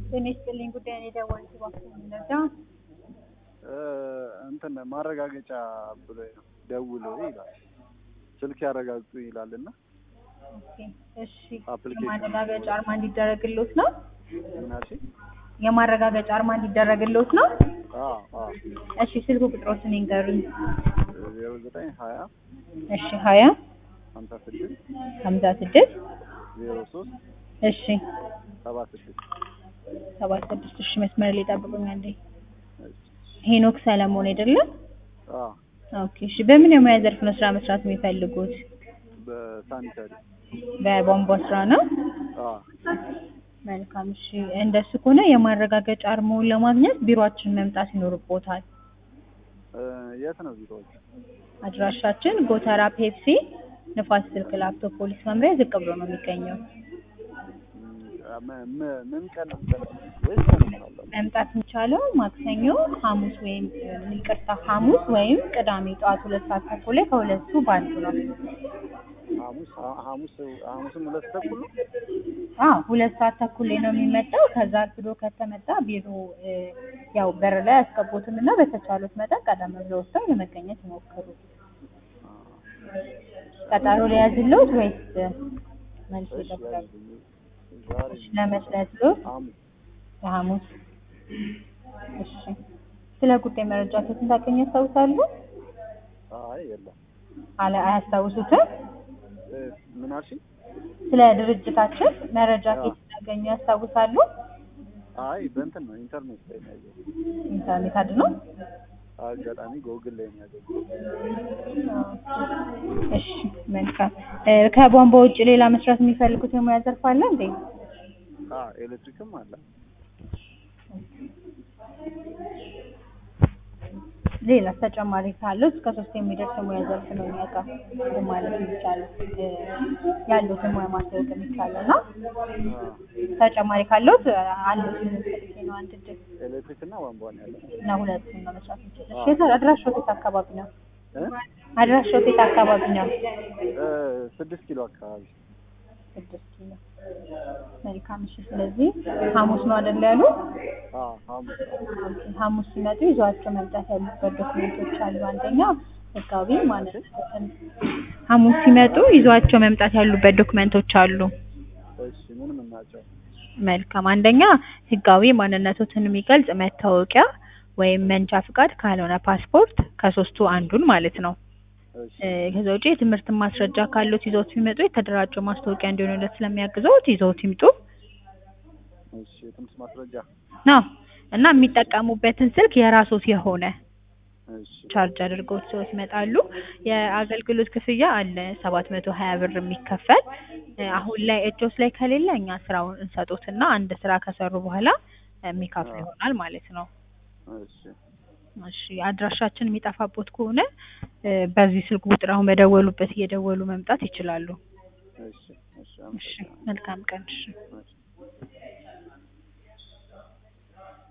ጤና ይስጥልኝ ጉዳይን የደወልኩት እባክዎ ምንረዳ? እንትን ማረጋገጫ ብሎ ደውሎ ይላል ስልክ ያረጋግጡ ይላል እና ኦኬ እሺ አፕሊኬሽን የማረጋገጫ አርማ እንዲደረግልዎት ነው? ምናሽ የማረጋገጫ አርማ እንዲደረግልዎት ነው? እሺ ስልክ ቁጥሮትን ይንገሩኝ። ዜሮ ዘጠኝ ሀያ እሺ ሀያ ሀምሳ ስድስት ሀምሳ ስድስት ዜሮ ሶስት እሺ ሰባ ስድስት ሰባ ስድስት እሺ መስመር ላይ ጠብቁኝ አንዴ። ሄኖክ ሰለሞን አይደለም? ኦኬ እሺ በምን የሙያ ዘርፍ ነው ስራ መስራት የሚፈልጉት? በሳኒታሪ በቧንቧ ስራ ነው? መልካም እሺ እንደሱ ከሆነ የማረጋገጫ አርማውን ለማግኘት ቢሮአችን መምጣት ይኖርቦታል። የት ነው ቢሮዎች? አድራሻችን ጎተራ ፔፕሲ ንፋስ ስልክ ላፍቶ ፖሊስ መምሪያ ዝቅ ብሎ ነው የሚገኘው። ምን ቀን ወይስ ቀን እመጣለሁ? መምጣት የሚቻለው ማክሰኞ፣ ሐሙስ ወይም ይቅርታ ሐሙስ ወይም ቅዳሜ ጠዋት ሁለት ሰዓት ተኩል ላይ ከሁለቱ በአንዱ ነው። ሐሙስ ሐሙስ ሐሙስም ሁለት ተኩል ነው? አዎ ሁለት ሰዓት ተኩል ላይ ነው የሚመጣው። ከዛ አርፍዶ ከተመጣ ቢሮ እ ያው በር ላይ ያስገቡትም እና በተቻሉት መጠን ቀደም ብለው ወጥተው ለመገኘት ይሞክሩ። ቀጠሮ ሊያዝልዎት ወይስ መልስ ይደብራል? ዛሬ ለመስለት ሎት ሐሙስ ለሐሙስ እሺ። ስለ ጉዳይ መረጃ ከየት እንዳገኙ ያስታውሳሉ? አይ የለም አለ አያስታውሱትም? እ ምን አልሽኝ? ስለ ድርጅታችን መረጃ ከየት እንዳገኙ ያስታውሳሉ? አይ በእንትን ነው ኢንተርኔት ላይ ነው ያየሁት። ኢንተርኔት አድነው? አጋጣሚ ጎግል ላይ ነው ያገኘሁት። እሺ መልካም። እ ከቧንቧ ውጭ ሌላ መስራት የሚፈልጉት የሙያ ዘርፍ አለ እንዴ? አ ኤሌክትሪክም አለ። ሌላ ተጨማሪ ካለው እስከ ሶስት የሚደርስ የሙያ ዘርፍ ነው እኛ ጋር እንትን ማለት የሚቻለው እ ያሉትን ሙያ ማስታወቅ የሚቻለው እና ተጨማሪ ካለዎት አሉት ፈልጌ ነው አንድ እድል ኤሌክትሪክ እና ቧንቧ ነው ያለው። እና ሁለቱን ነው መስራት የሚችለው። እሺ የት አድራሻው የት አካባቢ ነው? እ አድራሻው የት አካባቢ ነው? እ ስድስት ኪሎ አካባቢ ስድስት ኪሎ መልካም። እሺ ስለዚህ ሐሙስ ነው አይደል ያሉ? አ ሐሙስ ሐሙስ ሲመጡ ይዘዋቸው መምጣት ያሉበት ዶክመንቶች አሉ። አንደኛ ህጋዊ ማለት ሐሙስ ሲመጡ ይዘዋቸው መምጣት ያሉበት ዶክመንቶች አሉ። እሺ ምን ምን ናቸው? መልካም አንደኛ ህጋዊ ማንነቶትን የሚገልጽ መታወቂያ ወይም መንጃ ፍቃድ ካልሆነ ፓስፖርት ከሶስቱ አንዱን ማለት ነው። እሺ እ ከዛ ውጪ የትምህርት ማስረጃ ካሉት ይዘውት ቢመጡ የተደራጀው ማስታወቂያ እንዲሆንለት ስለሚያግዘውት ይዘውት ይምጡ። እሺ የትምህርት ማስረጃ ነው እና የሚጠቀሙበትን ስልክ የራሶት የሆነ እሺ ቻርጅ አድርገው ይዘውት ይመጣሉ። የአገልግሎት ክፍያ አለ ሰባት መቶ ሀያ ብር የሚከፈል እ አሁን ላይ እጆስ ላይ ከሌለ እኛ ስራውን እንሰጦትና አንድ ስራ ከሰሩ በኋላ የሚከፍሉ ይሆናል ማለት ነው። እሺ እሺ አድራሻችን የሚጠፋቦት ከሆነ እ በዚህ ስልክ ቁጥር አሁን በደወሉበት እየደወሉ መምጣት ይችላሉ። እሺ እሺ እሺ መልካም ቀን። እሺ እሺ